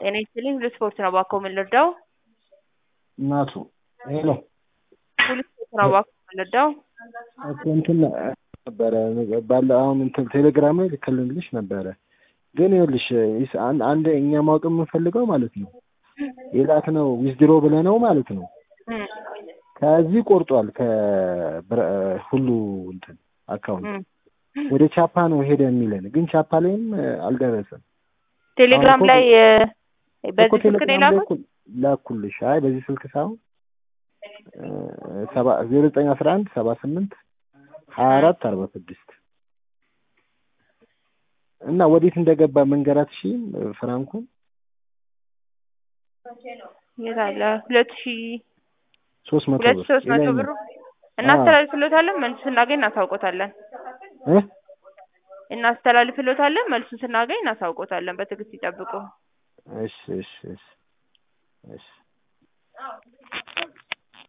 ጤና ይስጥልኝ ሁሉ ስፖርት ነው እባክዎ ምን ልርዳው? እናቱ ሄሎ ሁሉ ስፖርት ነው እባክዎ ምን ልርዳው? እኮ እንትን ነበረ ባለ አሁን እንትን ቴሌግራም ላይ ልክልልሽ ነበረ ግን ይኸውልሽ ይስ- አንድ አንድ እኛ ማወቅ የምንፈልገው ማለት ነው የላክ ነው ዊዝድሮ ብለነው ማለት ነው እም፣ ከዚህ ቆርጧል ከሁሉ እንትን አካውንት እም። ወደ ቻፓ ነው ሄደ የሚለን ግን ቻፓ ላይም እ፣ አልደረሰም ቴሌግራም አሁን ላይ እ፣ እኮ በዚህ ስልክ ነው ቴሌግራም ላይ የላኩት? እኮ ላኩልሽ አይ በዚህ ስልክ ሳይሆን እ፣ ሰባ ዜሮ ዘጠኝ አስራ አንድ ሰባ ስምንት ሀያ አራት አርባ ስድስት እና ወዴት እንደገባ መንገራት ሺ ፍራንኩን የት አለ? ሁለት ሺህ ሶስት መቶ ሁለት ብር ሶስት መቶ የላይኛው። ብሩ እናስተላልፍሎታለን መልሱ ስናገኝ እናሳውቆታለን እ እናስተላልፍሎታለን መልሱን ስናገኝ እናሳውቆታለን በትዕግስት ይጠብቁ እሺ እሺ እሺ እሺ